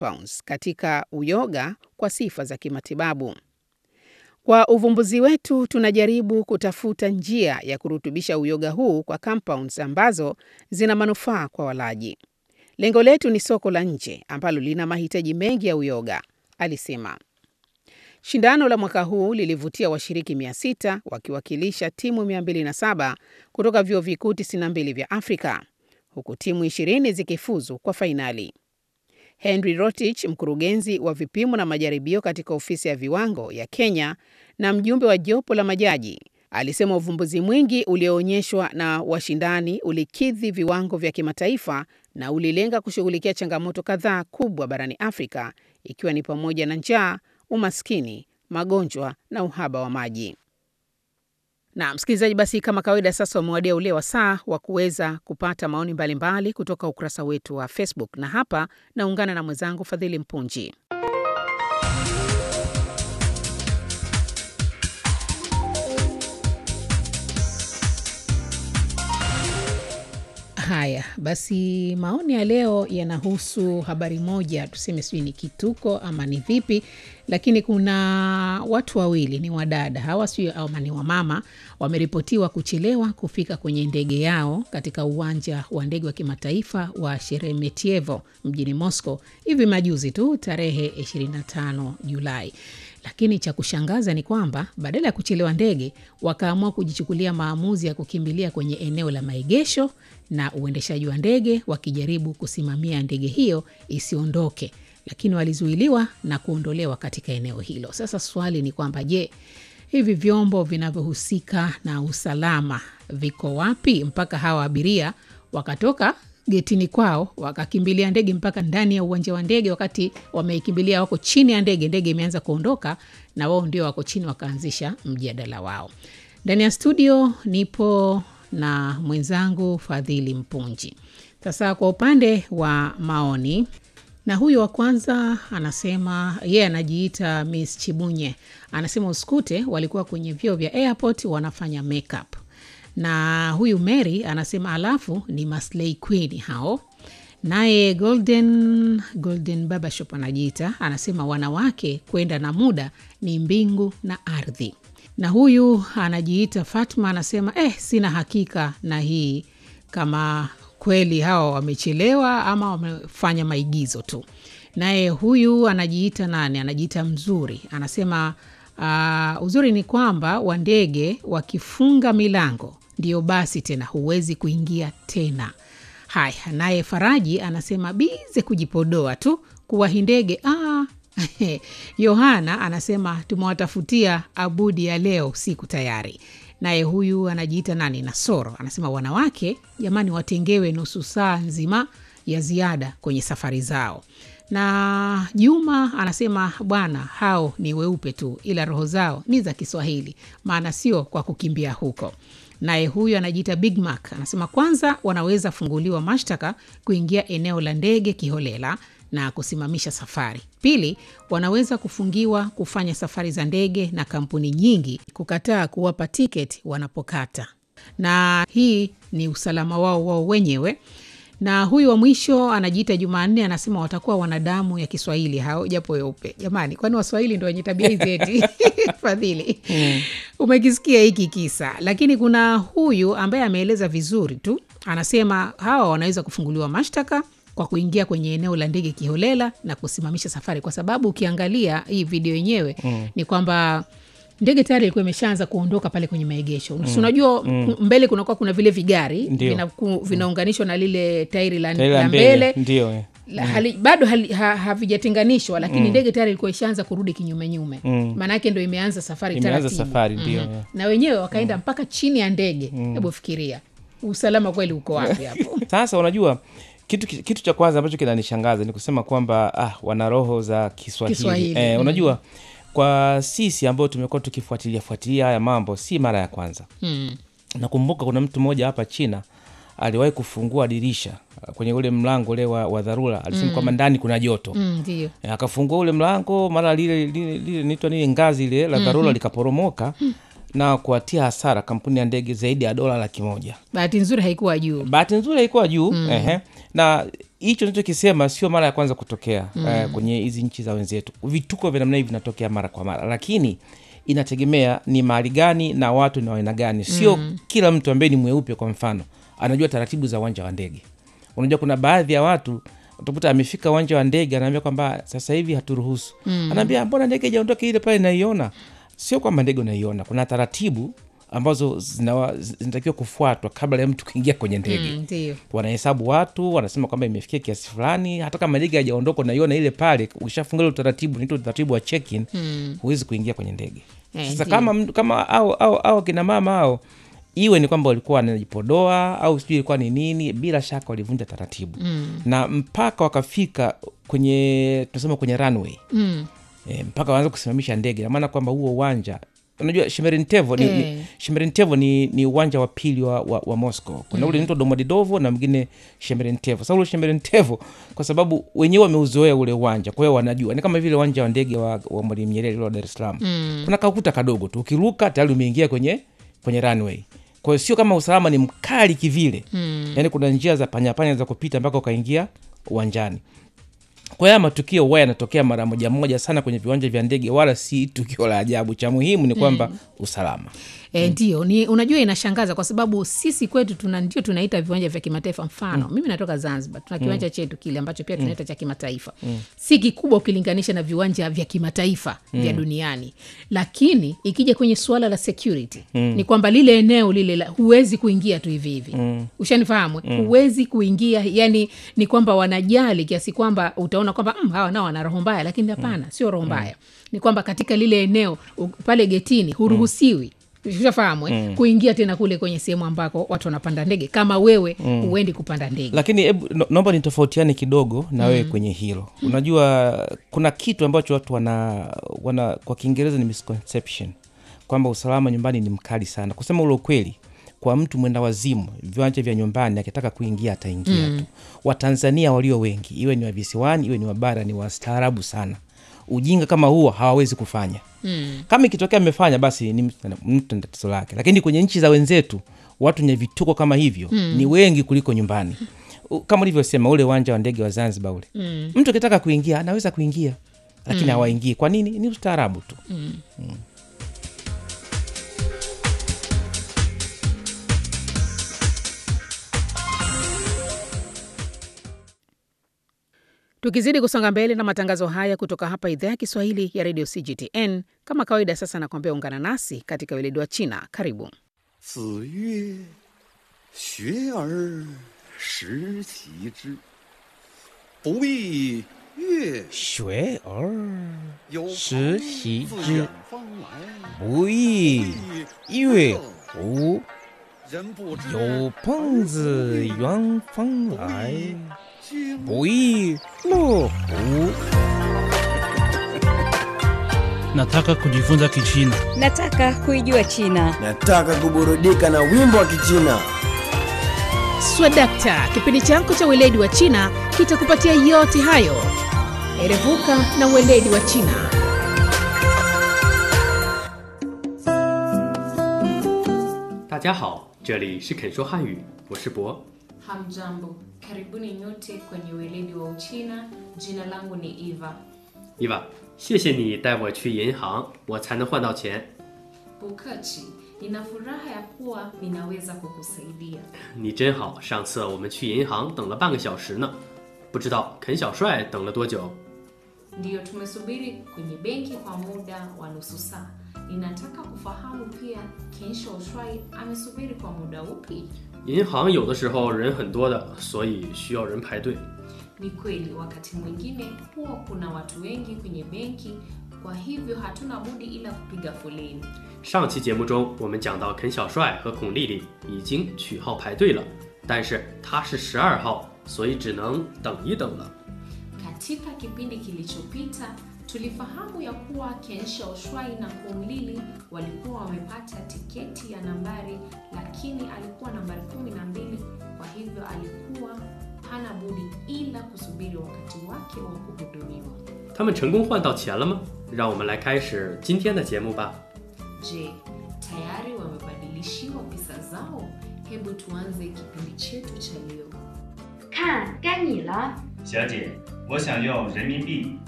compounds katika uyoga kwa sifa za kimatibabu. Kwa uvumbuzi wetu tunajaribu kutafuta njia ya kurutubisha uyoga huu kwa compounds ambazo zina manufaa kwa walaji. Lengo letu ni soko la nje ambalo lina mahitaji mengi ya uyoga, alisema. Shindano la mwaka huu lilivutia washiriki 600 wakiwakilisha timu 207 kutoka vyuo vikuu 92 vya Afrika, huku timu 20 zikifuzu kwa fainali. Henry Rotich, mkurugenzi wa vipimo na majaribio katika ofisi ya viwango ya Kenya na mjumbe wa jopo la majaji, alisema uvumbuzi mwingi ulioonyeshwa na washindani ulikidhi viwango vya kimataifa na ulilenga kushughulikia changamoto kadhaa kubwa barani Afrika, ikiwa ni pamoja na njaa, umaskini, magonjwa na uhaba wa maji. Na msikilizaji, basi kama kawaida, sasa umewadia ule wasaa wa kuweza kupata maoni mbalimbali mbali kutoka ukurasa wetu wa Facebook, na hapa naungana na mwenzangu Fadhili Mpunji. Haya basi, maoni ya leo yanahusu habari moja, tuseme sijui ni kituko ama ni vipi, lakini kuna watu wawili ni wadada hawa, sijui ama ni wamama, wameripotiwa kuchelewa kufika kwenye ndege yao katika uwanja wa ndege wa kimataifa wa Sheremetyevo mjini Moscow hivi majuzi tu tarehe 25 Julai. Lakini cha kushangaza ni kwamba badala ya kuchelewa ndege, wakaamua kujichukulia maamuzi ya kukimbilia kwenye eneo la maegesho na uendeshaji wa ndege wakijaribu kusimamia ndege hiyo isiondoke, lakini walizuiliwa na kuondolewa katika eneo hilo. Sasa swali ni kwamba je, hivi vyombo vinavyohusika na usalama viko wapi mpaka hawa abiria wakatoka getini kwao wakakimbilia ndege mpaka ndani ya uwanja wa ndege, wakati wameikimbilia wako chini ya ndege, ndege imeanza kuondoka na wao ndio wako chini, wakaanzisha mjadala wao. Ndani ya studio nipo na mwenzangu Fadhili Mpunji. Sasa kwa upande wa maoni, na huyu wa kwanza anasema yeye yeah, anajiita Miss Chibunye, anasema usikute walikuwa kwenye vyoo vya airport wanafanya makeup na huyu Mary anasema alafu ni Maslay Queen hao. Naye Golden, Golden Babashop anajiita anasema wanawake kwenda na muda ni mbingu na ardhi. Na huyu anajiita Fatma anasema eh, sina hakika na hii kama kweli hawa wamechelewa ama wamefanya maigizo tu. Naye huyu anajiita nani? Anajiita Mzuri anasema uh, uzuri ni kwamba wandege wakifunga milango ndio basi tena huwezi kuingia tena. Haya, naye Faraji anasema bize kujipodoa tu kuwahi ndege. Ah, Yohana anasema tumewatafutia abudi ya leo usiku tayari. Naye huyu anajiita nani, Nasoro anasema wanawake jamani, watengewe nusu saa nzima ya ziada kwenye safari zao. Na Juma anasema bwana, hao ni weupe tu, ila roho zao ni za Kiswahili, maana sio kwa kukimbia huko. Naye huyu anajiita Big Mac anasema kwanza, wanaweza funguliwa mashtaka kuingia eneo la ndege kiholela na kusimamisha safari. Pili, wanaweza kufungiwa kufanya safari za ndege na kampuni nyingi kukataa kuwapa tiketi wanapokata, na hii ni usalama wao wao wenyewe. Na huyu wa mwisho anajiita Jumanne anasema watakuwa wanadamu ya Kiswahili hao japo weupe. Jamani, kwani Waswahili ndo wenye tabia hizi eti? Fadhili, mm. Umekisikia hiki kisa, lakini kuna huyu ambaye ameeleza vizuri tu, anasema hawa wanaweza kufunguliwa mashtaka kwa kuingia kwenye eneo la ndege kiholela na kusimamisha safari, kwa sababu ukiangalia hii video yenyewe mm. ni kwamba ndege tayari ilikuwa imeshaanza kuondoka pale kwenye maegesho mm. unajua mm. mbele kunakuwa kuna vile vigari vinaunganishwa vina na lile tairi la, la mbele ndio La, hali, bado ha, havijatenganishwa lakini ndege mm. tayari ilikuwa ishaanza kurudi kinyumenyume mm. maanaake ndo imeanza safari imeanza safari ndio mm. na wenyewe wakaenda mm. mpaka chini ya ndege hebu mm. fikiria usalama kweli uko wapi hapo sasa unajua kitu, kitu cha kwanza ambacho kinanishangaza ni kusema kwamba ah, wana roho za Kiswahili, Kiswahili. Eh, Mm. unajua kwa sisi ambao tumekuwa tukifuatilia fuatilia haya mambo si mara ya kwanza mm. nakumbuka kuna mtu mmoja hapa china aliwahi kufungua dirisha uh, kwenye ule mlango ule wa, wa dharura alisema kwamba ndani kuna joto Mm, ndio Eh, akafungua ule mlango mara lile lile lile naitwa nini ngazi ile la dharura likaporomoka na kuatia hasara kampuni ya ndege zaidi ya dola laki moja bahati nzuri haikuwa juu bahati nzuri haikuwa juu mm. ehe. na hicho nachokisema sio mara ya kwanza kutokea mm. uh, kwenye hizi nchi za wenzetu. Vituko vya namna hivi vinatokea mara kwa mara, lakini inategemea ni mahali gani na watu ni wa aina gani. Sio mm. kila mtu ambaye ni mweupe kwa mfano anajua taratibu za uwanja wa ndege. Unajua kuna baadhi ya watu utakuta amefika uwanja wa ndege anaambia kwamba sasa hivi haturuhusu mm. anaambia mbona ndege ijaondoka ile pale naiona. Sio kwamba ndege unaiona, kuna taratibu ambazo zinawa- zinatakiwa kufuatwa kabla ya mtu kuingia kwenye ndege Mm, ndio wanahesabu watu, wanasema kwamba imefikia kiasi fulani. Hata kama ndege hajaondoka, unaiona ile pale, ukishafunga ile utaratibu, unaitwa utaratibu wa check-in, huwezi kuingia kwenye ndege. Eh, Sasa ndio. kama mtu- kama au au au kina mama hao, iwe ni kwamba walikuwa wanajipodoa au sijui ilikuwa ni nini, bila shaka walivunja taratibu na mpaka wakafika kwenye tunasema kwenye runway mm. e, mpaka waanza kusimamisha ndege, na maana kwamba huo uwanja unajua Shemerentevo ni, Eh. ni, Shemerentevo ni, ni uwanja wa pili wa, wa, wa Moscow. Kuna ule unaitwa Domodedovo na mwingine Shemerentevo. Sasa ule Shemerentevo kwa sababu wenyewe wameuzoea ule uwanja, kwa hiyo wanajua ni kama vile uwanja wa ndege wa, wa Mwalimu Nyerere ule wa Dar es Salaam mm. kuna kaukuta kadogo tu, ukiruka tayari umeingia kwenye kwenye runway. Kwa hiyo sio kama usalama ni mkali kivile mm. yaani kuna njia za panyapanya za kupita mpaka ukaingia uwanjani kwa hiyo haya matukio huwa yanatokea mara moja moja sana kwenye viwanja vya ndege, wala si tukio la ajabu. Cha muhimu ni kwamba usalama. E, ndio ni unajua inashangaza kwa sababu sisi kwetu tuna ndio tunaita viwanja vya kimataifa mfano mimi natoka zanzibar tuna kiwanja chetu kile ambacho pia tunaita cha kimataifa si kikubwa ukilinganisha na viwanja vya kimataifa vya duniani lakini ikija kwenye suala la security ni kwamba lile eneo lile la, huwezi kuingia tu hivi hivi ushanifahamu huwezi kuingia yani ni kwamba wanajali kiasi kwamba utaona kwamba mm, hawa nao wana roho mbaya lakini hapana sio roho mbaya ni kwamba katika lile eneo u- pale getini huruhusiwi ushafahamu eh? kuingia tena kule kwenye sehemu ambako watu wanapanda ndege kama wewe huendi kupanda ndege Lakini hebu no- naomba nitofautiane kidogo na wewe kwenye hilo. Unajua kuna kitu ambacho watu wana, wana kwa Kiingereza ni misconception kwamba usalama nyumbani ni mkali sana. Kusema ule ukweli, kwa mtu mwenda wazimu, viwanja vya nyumbani akitaka kuingia ataingia tu. Watanzania walio wengi, iwe ni wa visiwani, iwe ni wa bara, ni wastaarabu sana. Ujinga kama huo hawawezi kufanya. Mm. Kama ikitokea amefanya basi ni mtu mtu na tatizo lake, lakini kwenye nchi za wenzetu watu wenye vituko kama hivyo mm. ni wengi kuliko nyumbani. U- Kama ulivyosema ule uwanja wa ndege wa Zanzibar ule mm. mtu akitaka kuingia anaweza kuingia, lakini hawaingii. Kwa nini? Ni ustaarabu tu. tukizidi kusonga mbele na matangazo haya kutoka hapa idhaa ya kiswahili ya redio cgtn kama kawaida sasa nakwambia ungana nasi katika weledi wa china karibu 子曰：“学而时齐之，不亦乐学而有时朋习自之远方来， 不亦乐乎？ 人不知有朋自远方来， 经不亦乐乎？ Nataka kujifunza Kichina. Nataka kuijua China. Nataka kuburudika na wimbo wa Kichina. swadakta kipindi chako cha weledi wa china kitakupatia yote hayo erevuka na weledi wa china 大家好，这里是肯说汉语，我是博。 Hamjambo, karibuni nyote kwenye weledi wa Uchina. Jina langu ni Eva. 伊娃，谢谢你带我去银行，我才能换到钱。 Bukachi, nina furaha ya kuwa ninaweza kukusaidia. 你真好，上次我们去银行等了半个小时呢，不知道肯小帅等了多久。 Ndiyo, tumesubiri kwenye benki kwa muda wa nusu saa. Ninataka kufahamu pia Kensho Shuai amesubiri kwa muda upi? 银行有的时候人很多的，所以需要人排队。 Ni kweli, wakati mwingine huwa kuna watu wengi kwenye benki, kwa hivyo hatuna budi ila kupiga foleni. 上期节目中，我们讲到肯小帅和孔丽丽已经取号排队了，但是他是十二号，所以只能等一等了。 Katika kipindi kilichopita tulifahamu ya kuwa Kensha Oshwai na Kumlili walikuwa wamepata tiketi ya nambari, lakini alikuwa nambari kumi na mbili. Kwa hivyo alikuwa hana budi ila kusubiri wakati wake wa kuhudumiwa. 他们成功换到钱了吗？让我们来开始今天的节目吧。 Je, tayari wamebadilishiwa pesa zao? Hebu tuanze kipindi chetu cha leo. 看，该你了。 小姐，我想要人民币